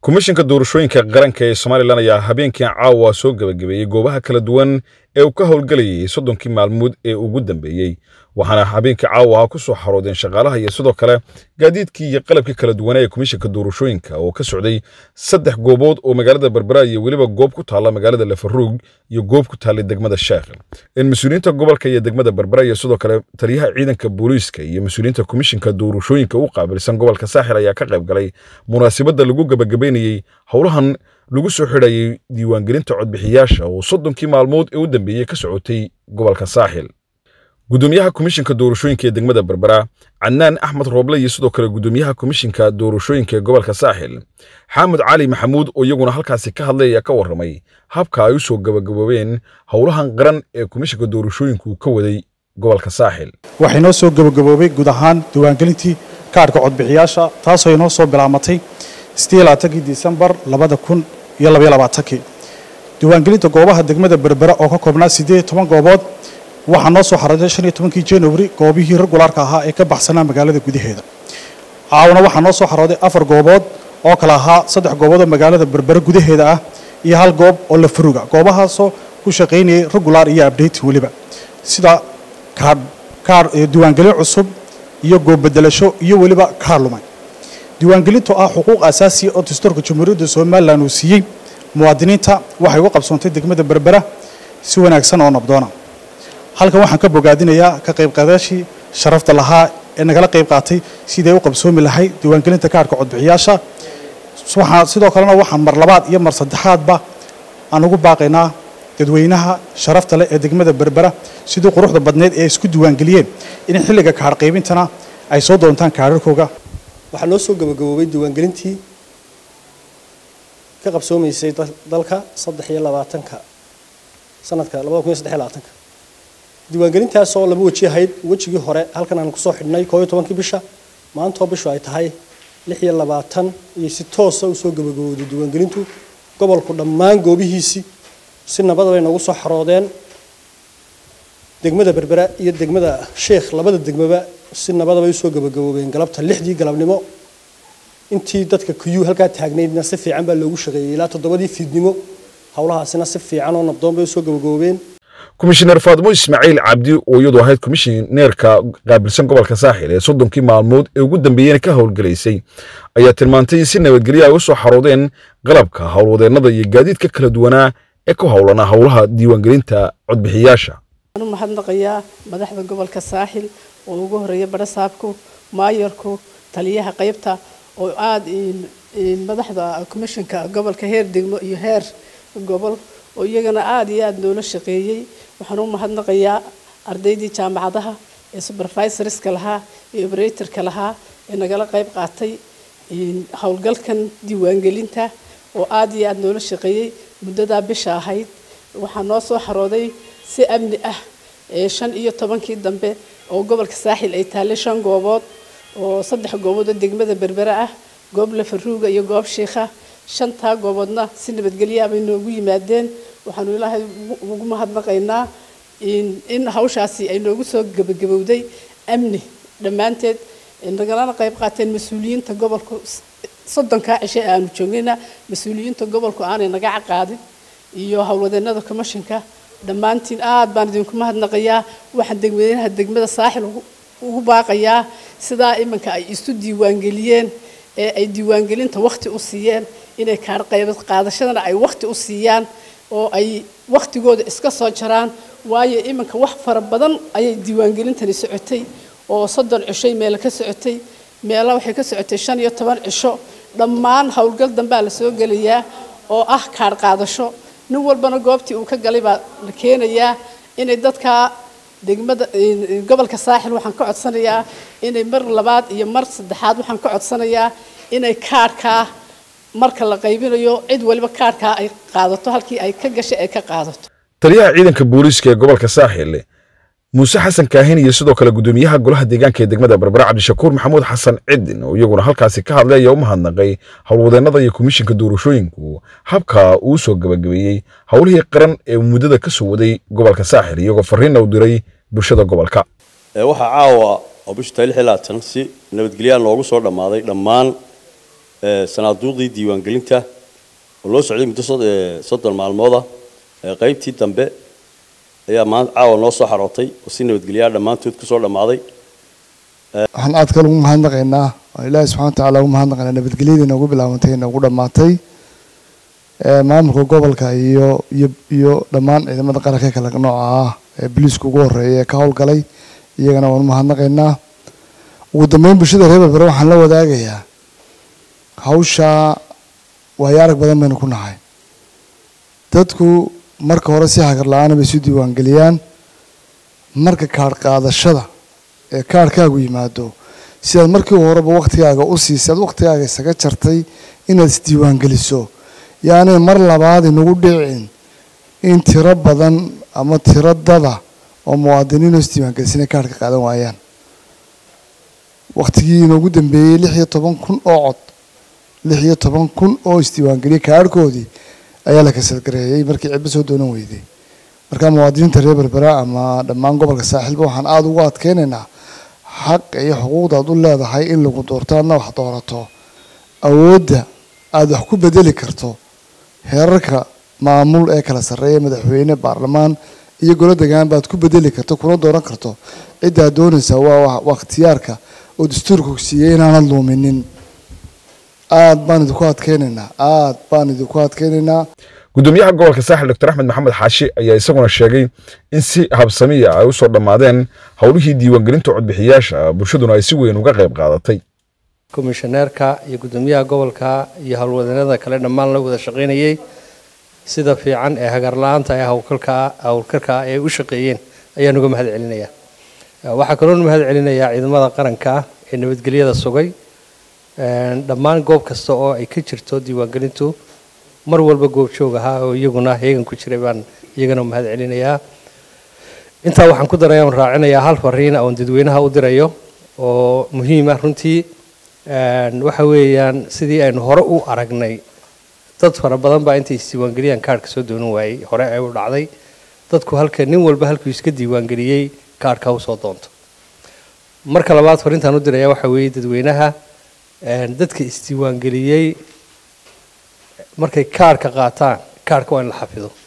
komishinka doorashooyinka qaranka ee somalilan ayaa habeenkii caawa soo gebagabeeyey goobaha kala duwan ee uu ka howlgelayay soddonkii maalmood ee ugu dambeeyey waxaana habeenkii caawa ku soo xaroodeen shaqaalaha iyo sidoo kale gaadiidkii iyo qalabkii kala duwanaa ee komishinka doorashooyinka oo ka socday saddex goobood oo magaalada berbera iyo weliba goob ku taalla magaalada lafaruug iyo goob ku taallay degmada sheekh in mas-uuliyiinta gobolka iyo degmada berbera iyo sidoo kale taliyaha ciidanka booliiska iyo mas-uuliyiinta komishinka doorashooyinka u qaabilsan gobolka saaxil ayaa ka qayb galay munaasabadda lagu gebagabeynayey howlahan lagu soo xidhayay diiwaangelinta codbixiyaasha oo soddonkii maalmood ee u dambeeyey ka socotay gobolka saaxil gudoomiyaha komishinka doorashooyinka ee degmada berbera cadnaan axmed rooble iyo sidoo kale gudoomiyaha komishinka doorashooyinka ee gobolka saaxil xaamud cali maxamuud oo iyaguna halkaasi ka hadlay ayaa ka warramay habka ay u soo gabagaboobeen howlahan qaran ee komishinka doorashooyinku ka waday gobolka saaxil waxay noo soo gabagaboobay guud ahaan diiwaangelintii kaadhka codbixiyaasha taasoo inoo soo bilaamatay kii disembar kii diiwaangelinta goobaha degmada berbera oo ka koobnaa toban goobood waxaa noo soo xaraday kii januari goobihii regulaarka ahaa ee ka baxsanaa magaalada gudaheeda caawna waxaa noo soo xarooday afar goobood oo kale ahaa saddex goobood oo magaalada berbera gudaheeda ah iyo hal goob oo la furuga goobahaasoo ku shaqaynayay regular iyo abdating weliba sida diiwaangelin cusub iyo goobbedelasho iyo weliba kaar lumay diiwaangelintu ah xuquuq asaasiya oo dastuurka jamhuuriyadda somalilan uu siiyey muwaadiniinta waxay uga qabsoontay degmada berbera si wanaagsan oo nabdoona halkan waxaan ka bogaadinayaa ka qaybqaadaashii sharafta lahaa ee nagala qayb qaatay siday u qabsoomi lahay diiwaangelinta kaarhka codbixiyaasha sidoo kalena waxaan mar labaad iyo mar saddexaadba aan ugu baaqaynaa dadweynaha sharafta leh ee degmada berbera sidii quruxda badneed ee isku diiwaangeliyeen in xilliga kaadh qaybintana ay soo doontaan kaadharkooga waxaa noo soo gabagaboobay diiwaangelintii ka qabsoomaysay dalka saddex iyo labaatanka sanadka labada kun iyo saddex iyo labaatanka diiwaangelintaasoo laba weji ahayd wejigii hore halkan aan kusoo xidhnay koo iyo tobankii bisha maantoo bishu ay tahay lix iyo labaatan iyo si toosa usoo gabagabowday diiwaangelintu gobolku dhammaan goobihiisii si nabadabay noogu soo xaroodeen degmada berbera iyo degmada sheekh labada degmaba si nabadabay usoo gabagaboobeen galabta lixdii galabnimo intii dadka kuyuu halkaa taagnaydna si fiican baa loogu shaqeeyey ilaa toddobadii fiidnimo howlahaasina si fiican oo nabdoon bay usoo gabagaboobeen komishineer faadmo ismaaciil cabdi oo iyadu ahayd komishineerka qaabilsan gobolka saaxil ee soddonkii maalmood ee ugu dambeeyena ka howlgelaysay ayaa tilmaantay in si nabadgelyo ay u soo xaroodeen qalabka howlwadeennada iyo gaadiidka kala duwanaa ee ku howlanaa howlaha diiwaangelinta codbixiyaasha waxaan u mahadnaqayaa madaxda gobolka saaxil oo ugu horeeya barasaabku maayarku taliyaha qaybta oo aada madaxda komishinka gobolka heer degmo iyo heer gobol oo iyagana aada iyo aada noola shaqeeyey waxaan u mahadnaqayaa ardaydii jaamacadaha ee supervisorska lahaa ee operatorka lahaa ee nagala qayb qaatay howlgalkan diiwaangelinta oo aada iyo aada noola shaqeeyey muddadaa bisha ahayd waxaa noo soo xarooday si amni ah ee shan iyo tobankii dambe oo gobolka saaxil ay taallay shan goobood oo saddex goobood oo degmada berbera ah goob lafaruuga iyo goob shiikha shantaa gooboodna si nabadgelyaa bay noogu yimaadeen waxaanu ilaahay ugu mahadnaqaynaa in hawshaasi ay noogu soo gebagabowday amni dhammaanteed nagalana qayb qaateen mas-uuliyiinta gobolku soddonkaa cishe aanu joognayna mas-uuliyiinta gobolku aanay naga caqaadin iyo howlwadeennada commishinka dhammaantiin aad baan idinku mahadnaqayaa waxaan degweynaha degmada saaxil ugu baaqayaa sidaa iminka ay isu diiwaangeliyeen ee ay diiwaangelinta wakhti u siiyeen inay kaadh qaybad qaadashadana ay wakhti u siiyaan oo ay wakhtigooda iska soo jaraan waayo iminka wax fara badan ayay diiwaangelintani socotay oo soddon cishoy meelo ka socotay meelo waxay ka socotay shan iyo toban cisho dhammaan howlgal dambaa la soo gelayaa oo ah kaadh qaadasho nin walbana goobtii uu ka galay baa la keenayaa inay dadka degmada gobolka saaxil waxaan ka codsanayaa inay mar labaad iyo mar saddexaad waxaan ka codsanayaa inay kaadhkaa marka la qaybinayo cid waliba kaadhkaa ay qaadato halkii ay ka gashay ay ka qaadato taliyaha ciidanka booliiska ee gobolka saaxil muuse xasan kaahin iyo sidoo kale gudoomiyaha golaha deegaanka ee degmada berbera cabdishakuur maxamuud xasan cidin oo iyaguna halkaasi ka hadlay ayaa u mahadnaqay howlwadeennada iyo komishinka doorashooyinku habka uu soo gabagabeeyey howlihii qaran ee muddada ka soo waday gobolka saaxil iyagoo fariinna u diray bulshada gobolka waxaa caawa oo bishu tahay lix iyo labaatan si nabadgelyaa noogu soo dhammaaday dhammaan sanaaduuqdii diiwaangelinta oo loo socday muddo soddon maalmooda qaybtii dambe ayaa maanta caawa noo soo xarootay oo si nabadgelyaa dhammaantood kusoo dhammaaday waxaan aad kale ugu mahadnaqaynaa oo ilaahi subxana wa tacaala ugu mahadnaqaynaa nabadgelyadii noogu bilaabantay noogu dhammaatay maamulka gobolka iyo iyo iyo dhammaan ciidamada qaranka kale nooca ah ee boliiska ugu horeeya ee ka howlgalay iyagana waan u mahadnaqaynaa ugu dambeyn bulshada reer berbere waxaan la wadaagayaa hawshaa waayo arag badan baynu ku nahay dadku marka hore si hagar la-aana bay isu diiwaangeliyaan marka kaadh qaadashada ee kaadhkaagu yimaado sidaad markii horeba waktigaaga u siisay aad waktigaaga isaga jartay inaad isdiiwaangeliso yaani mar labaad inagu dhicin in tiro badan ama tiro dada oo muwaadiniinoo isdiiwaangelisana kaadhka qaadan waayaan waktigii inoogu dambeeyey lix iyo toban kun oo cod lix iyo toban kun oo isdiiwaangeliyay kaadhkoodii ayaa la kasalgareeyey markii cidba soo doonan weyday marka muwaadiniinta reer berbera ama dhammaan gobolka saaxiilba waxaan aada ugu adkeynaynaa xaq iyo xuquuqdaad u leedahay in lagu doorto adna wax doorato awoodda aada wax ku bedeli karto heerarka maamul ee kala sarreeya madaxweyne baarlamaan iyo golo degaan baad ku bedeli karto kuna dooran karto ciddaad doonaysaa waa waa ikhtiyaarka oo dastuurku siiyey inaanad luuminin aad baan idinku adkeynaynaa aad baan idinku adkeynaynaa gudoomiyaha gobolka saaxil doctor axmed maxamed xaashi ayaa isaguna sheegay in si habsamiya ay u soo dhammaadeen howlihii diiwaangelinta codbixiyaasha bulshaduna ay si weyn uga qayb qaadatay komishaneerka iyo gudoomiyaha gobolka iyo howlwadanada kale dhammaan la wada shaqaynayay sida fiican ee hagarla-aanta ee howlkalka howlkarka ay u shaqeeyeen ayaan uga mahad celinayaa waxaa kaloon mahad celinayaa ciidamada qaranka ee nabadgelyada sugay dhammaan goob kasta oo ay ka jirto diiwaangelintu mar walba goobjoog ahaa oo iyaguna heegan ku jiray baan iyagana mahad celinayaa intaa waxaan ku daraya on raacinayaa hal fariin oon dadweynaha u dirayo oo muhiima runtii waxa weeyaan sidii aynu hore u aragnay dad fara badan baa intay isdiiwaangeliyaan kaarhka soo doonan waayey hore ay u dhacday dadku halka nin walba halkuu iska diiwaangeliyey kaarhka u soo doonto marka labaad fariintaan u diraya waxa weeye dadweynaha dadka isdiiwaangeliyey markay kaarhka qaataan kaarhka waa in la xafido